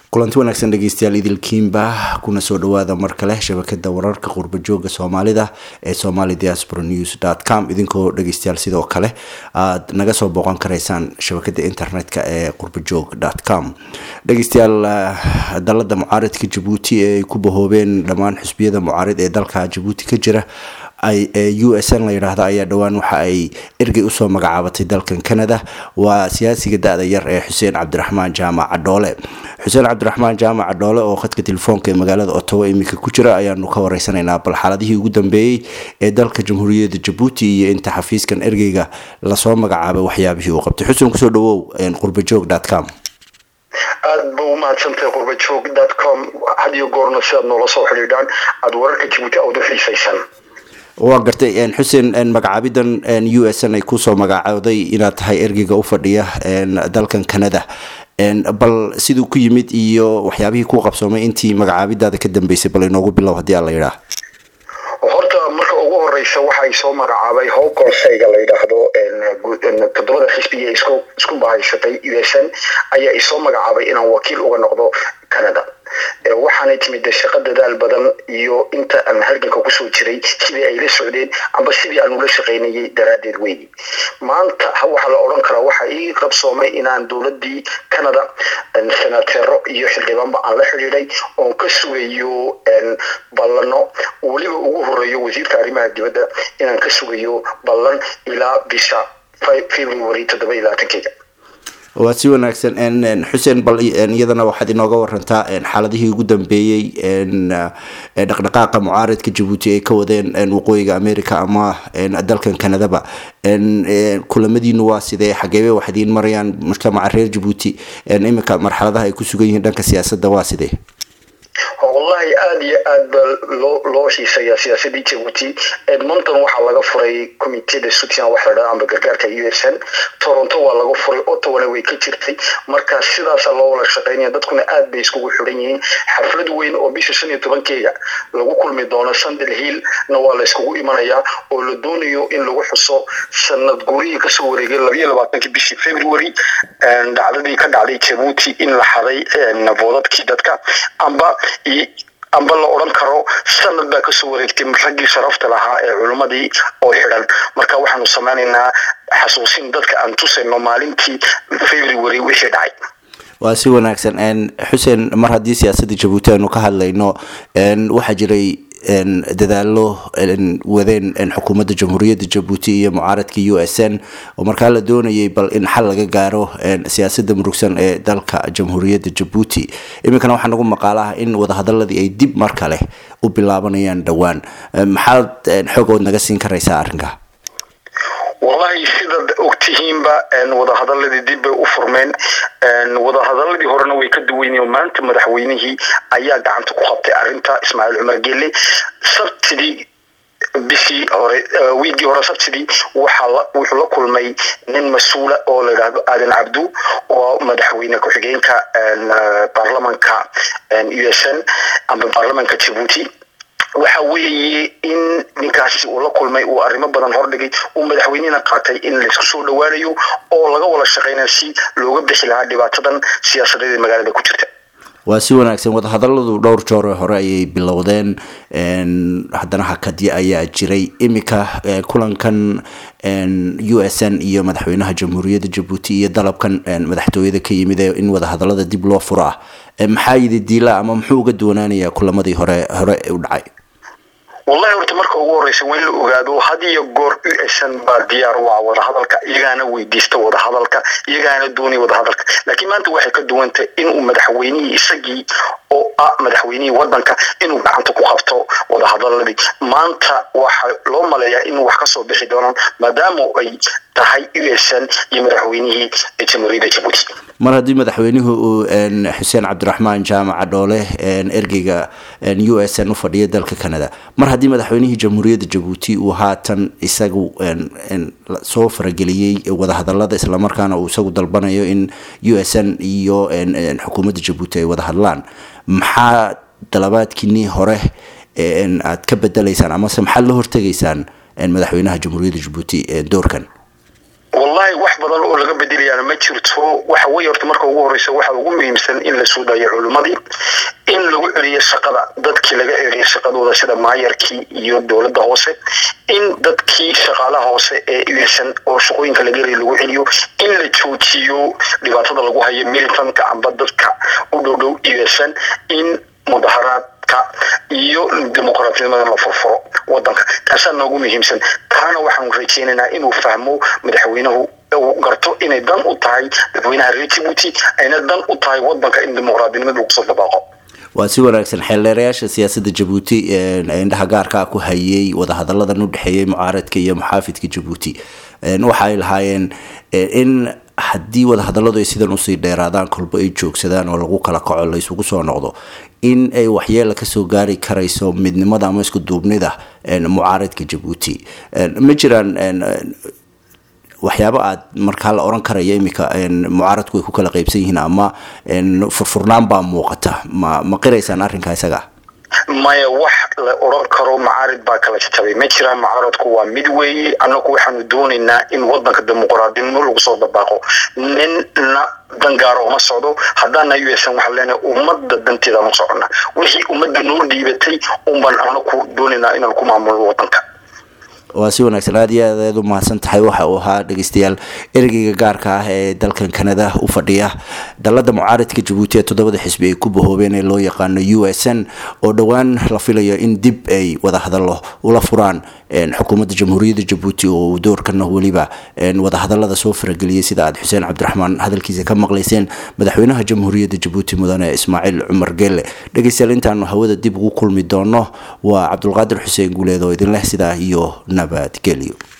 kulanti wanaagsan dhegeystayaal idilkiinba kuna soo dhawaada mar kale shabakada wararka qurbajooga soomaalida ee somali diaspora news com idinkoo dhegeystayaal sidoo kale aad naga soo booqan karaysaan shabakada internetka ee qurbajoog com dhegeystayaal dalada mucaaridka jabuuti ee ay ku bahoobeen dhammaan xusbiyada mucaarid ee dalka jabuuti ka jira u s n la yidhaahda ayaa dhowaan waxa ay ergey usoo magacaabatay dalkan canada waa siyaasiga da-da yar ee xuseen cabdiraxmaan jaamac cadhoole xuseen cabdiraxmaan jaamac cadhoole oo khadka telefoonka ee magaalada ottawa iminka ku jira ayaanu ka wareysanaynaa bal xaaladihii ugu dambeeyey ee dalka jamhuuriyadda jabuuti iyo inta xafiiskan ergeyga lasoo magacaabay waxyaabihii uu qabtay xuseen kusoo dhawow qurbajoog com aada ba umahadsantahay qurbajoog com had iyo goorna si aad noola soo xidhiidhaan aada wararka jabuuti aada u xiisaysaan waa gartay xuseen magacaabidan u s n ay kusoo magacooday inaad tahay ergeyga u fadhiya dalkan canada bal siduu ku yimid iyo waxyaabihii ku qabsoomay intii magacaabidaada ka dambeysay bal inoogu bilow haddii aan la yidhaah horta marka ugu horeysa waxay soo magacaabay how konseyga la yidhaahdo todobada xisbiga isku bahaysatay u s n ayaa isoo magacaabay inaan wakiil uga noqdo canada waxaanay timid shaqo dadaal badan iyo inta aan halganka kusoo jiray sidii ay la socdeen amba sidii aan ula shaqaynayay daraadeed weyni maanta waxaa la odhan karaa waxa ii qabsoomay inaan dowladii canada senateero iyo xildhibaanba aan la xidhiiday oon ka sugayo ballano weliba ugu horeeyo wasiirka arrimaha dibadda inaan ka sugayo ballan ilaa bisha february toddoba iyo labaatankeeda waa si wanaagsan xuseen bal iyadana waxaad inooga warantaa xaaladihii ugu dambeeyey dhaqdhaqaaqa mucaaridka jabuuti ay ka wadeen waqooyiga america ama dalkan canadaba kulamadiinu waa sidee xageebe wax idiin marayaan mujtamaca reer jabuuti iminka marxaladaha ay ku sugan yihiin dhanka siyaasadda waa sidee wallahi aada iyo aad ba loo loo xiiseeyaa siyaasadii jabuuti edmonton waxaa laga furay commiteda sutian waxa la dhaha amba gargaarka u s n toronto waa laga furay ottawana way ka jirtay marka sidaasa loo wada shaqeynaya dadkuna aad bay iskugu xiran yihiin xaflad weyn oo bisha shan iyo tobankeega lagu kulmi doono sandal hill na waa la iskugu imanayaa oo la doonayo in lagu xuso sanad guurihii kasoo wareegay labayo labaatankii bishii february dhacdadii ka dhacday jabuuti in la xaday boodadkii dadka amba amba la odhan karo sanad baa kasoo wareegtay raggii sharafta lahaa ee culimmadii oo xidhan marka waxaanu sameynaynaa xasuusin dadka aan tusayno maalintii february wixii dhacay waa si wanaagsan xuseen mar haddii siyaasadda jabuuti aanu ka hadlayno waxaa jiray dadaalo wadeen xukuumadda jamhuuriyadda jabuuti iyo mucaaradka u s n oo markaa la doonayay bal in xal laga gaaro siyaasadda murugsan ee dalka jamhuuriyadda jabuuti iminkana waxaa nagu maqaalaha in wadahadaladii ay dib mar kale u bilaabanayaan dhowaan maxaad xoogood naga siin karaysaa arrinka wallahi sidaad ogtihiinba wadahadaladii dib bay u furmeen wadahadaladii horena way ka duwanyiin maanta madaxweynihii ayaa gacanta ku qabtay arinta ismaaciil cumar gelle sabtidii bishii hore wiigii hore sabtidii wuxuu la kulmay nin mas-uula oo la yidhaahdo aadan cabdu oo madaxweyne ku-xigeenka baarlamanka u s n amba baarlamanka jabuuti waxa weeye in ninkaasi uu la kulmay uu arrimo badan hordhigay uu madaxweynihina qaatay in laysku soo dhowaanayo oo laga wada shaqeynayo si looga bixi lahaa dhibaatadan siyaasadeed ee magaalada ku jirta waa si wanaagsan wadahadaladu dhowr joore hore ayay bilowdeen haddana hakadyo ayaa jiray iminka kulankan u s n iyo madaxweynaha jamhuuriyadda jabuuti iyo dalabkan madaxtooyada ka yimid ee in wadahadalada dib loo furo ah maxaa yidi diila ama muxuu uga duwanaanayaa kulamadii hore hore u dhacay wallahi horta marka ugu horeysa waa in la ogaado had iyo goor u s n baa diyaar u ah wadahadalka iyagaana weydiista wadahadalka iyagaana doonaya wadahadalka laakiin maanta waxay ka duwantay inuu madaxweynihii isagii oo ah madaxweynihii wadanka inuu gacanta ku qabto wadahadaladii maanta waxa loo maleeyaa inuu wax kasoo bixi doonaan maadaama ay tahay u s n iyo madaxweynihii jamhuuriyadda jabuuti mar haddii madaxweynuhu uu xuseen cabdiraxmaan jaamaca dhoole ergeyga u s n u fadhiya dalka canada mar haddii madaxweynihii jamhuuriyadda jabuuti uu haatan isagu soo farageliyey wadahadalada islamarkaana uu isagu dalbanayo in u s n iyo xukuumadda jabuuti ay wada hadlaan maxaa dalabaadkiinii hore aad ka bedelaysaan amase maxaad la hortegaysaan madaxweynaha jamhuuriyadda jabuuti doorkan wallahi wax badan oo laga bedelayaana ma jirto waxa weye horta marka ugu horeysa waxa ugu muhiimsan in la soo daayo culimmadii in lagu celiyo shaqada dadkii laga celiyo shaqadooda sida maayarkii iyo dowladda hoose in dadkii shaqaalaha hoose ee uysan oo shaqooyinka laga heliyo lagu celiyo in la joojiyo dhibaatada lagu hayo militanka amba dadka u dhow dhow uysan in mudaharaad iyo dimuqraatnimada la furfuro wadanka taasaa noogu muhiimsan taana waxaanu rajeynaynaa inuu fahmo madaxweynuhu uu garto inay dan u tahay dadweynaha reer jibuuti ayna dan u tahay wadanka in dimuqraadinimada lagu soo dabaaqo waa si wanaagsan xeeldheerayaasha siyaasadda jabuuti indhaha gaarkaa ku hayay wadahadalladan u dhexeeyay mucaaradka iyo muxaafidka jabuuti waxa ay lahaayeen in haddii wadahadalladu ay sidan usii dheeraadaan kolba ay joogsadaan oo lagu kala kaco la isugu soo noqdo in ay waxyeela kasoo gaari karayso midnimada ama isku duubnida mucaaradka jabuuti ma jiraan waxyaaba aad markaa la oran karaya iminka mucaaradku ay ku kala qeybsan yihiin ama furfurnaan baa muuqata ma ma qiraysaan arrinkaa isaga maya wax la oran karo macaarid baa kala jajabay ma jiraan macaaradku waa mid weeye annagu waxaanu doonaynaa in wadanka dimuqraadinimo lagu soo dabaaqo ninna dangaaro uma socdo haddaana usan waxaan leenahay ummadda danteeda ma socona wixii ummadda noo dhiibatay unbaan anaku doonaynaa inaan ku maamulno wadanka waa si wanaagsan aad iyo aad aad u mahadsan tahay waxa uu ahaa dhegeystayaal ereyga gaarka ah ee dalkan kanada u fadhiya dalada mucaaradka jabuuti ee toddobada xisbi ay ku bahoobeen ee loo yaqaano u s n oo dhowaan la filayo in dib ay wada hadallo ula furaan xukuumadda jamhuuriyadda jabuuti oo doorkana weliba wadahadalada soo farageliyay sida aad xuseen cabdiraxmaan hadalkiisa ka maqlayseen madaxweynaha jamhuuriyadda jabuuti mudane ismaaciil cumar geelle dhegeystayaal intaanu hawada dib ugu kulmi doono waa cabdulqaadir xuseen guuleed oo idin leh sidaa iyo nabadgelyo